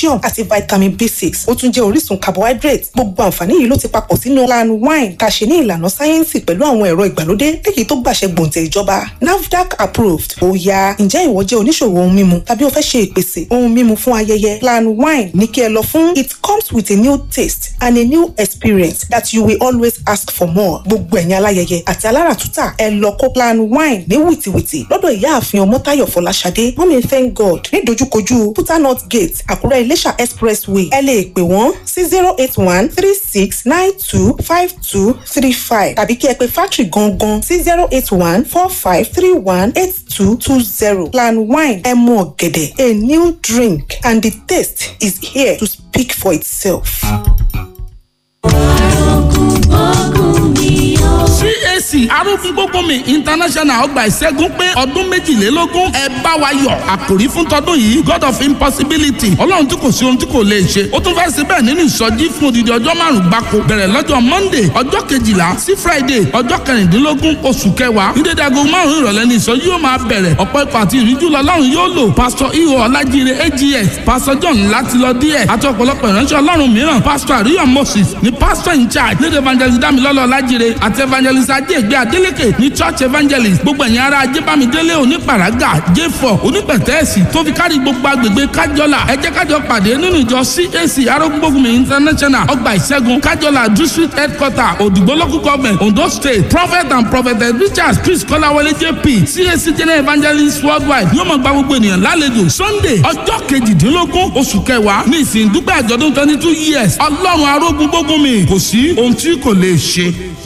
calcium àti vitamin b six ó tún jẹ́ orísun carbohydrate gbogbo àǹfààní yìí ló ti papọ̀ sínú plan wine tá a ṣe ní ìlànà sáyẹ́ǹsì pẹ̀lú àwọn ẹ̀rọ ìgbàlódé léyìí tó gbàṣẹ gbòǹtẹ̀ ìjọba nafdac approved ó yá ǹjẹ́ ìwọ jẹ́ oníṣòwò ohun mímu tàbí o fẹ́ ṣe ìpèsè ohun mímu fún ayẹyẹ plan wine ní kí ẹ lọ fún it comes with a new taste and a new experience that you will always ask for more gbogbo ẹ̀yin aláyẹyẹ àti aláràtúntà ẹ lọ kó plan wine ní wìtìwìtì lọ́dọ̀ ìyáàfin ọmọ́táyọ̀ fọláṣadé mọ́mí thank god ní dojúkojú butternut gate àkúrẹ́ iléṣà expressway ẹ lè pè wọ́n sí zero eight one three six nine two five two three five tàbí kí ẹ pe factory gangan sí zero eight one four five three one eight two two zero plan wine ẹ mu ọ̀gẹ̀dẹ̀ a new drink and the taste is here to speak for itself. cac arógun gbógunmi international ọgbà ìṣẹ́gun pé ọdún méjìlélógún ẹ bá wa yọ̀ àkòrí fún tọdún yìí god of impossibility ọlọ́run tí kò sí ohun tí kò lè ṣe ó tún fẹ́ ṣe bẹ́ẹ̀ nínú ìsọjí fún odidi ọjọ́ márùn-ún gbáko bẹ̀rẹ̀ lọ́jọ́ monday ọjọ́ kejìlá sí friday ọjọ́ kẹrìndínlógún oṣù kẹwàá ní dédé aago márùn-ún ìrọ̀lẹ́ ní ìsọjí yóò máa bẹ̀rẹ̀ ọ̀pọ̀ ikọ̀ àti ìríjú lọ́lọ́run yóò lò pásítọ̀ iho ọlájíire ags pásítọ̀ john látilọ díẹ̀ àti ọ̀pọ̀lọpọ̀ ìránṣẹ́ ọlọ́run mìíràn pásítọ̀ àríyọ̀ moses ní pásítọ̀ in charge lédè evangelist damilọ́lọ́ ọlájíire àti evangelist ajégbé adélèké ní church evangelist gbogbo ẹ̀yin ará ajébámidélé onípàrágà j4 onípẹ̀tẹ́ẹ̀sì tó fi kárí gbogbo agbègbè kájọlà ẹ jẹ́ kájọ pàdé nínú ìjọ cac arógbógunmi international ọgbà ìṣẹ́gun kájọlà district headquarter òdìgbò local government ondo state prophet and prophetess richard chris kọ́láwọlé jp cac general evangelist worldwide yóò máa gba gbogbo ènìyàn lálejò sunday ọjọ́ kejìdínlógún oṣù kẹwàá ní ìsìn dúpẹ́ àjọ̀dún twenty two years ọlọ́run arógun gbógunmi kò sí ohun tí kò lè ṣe.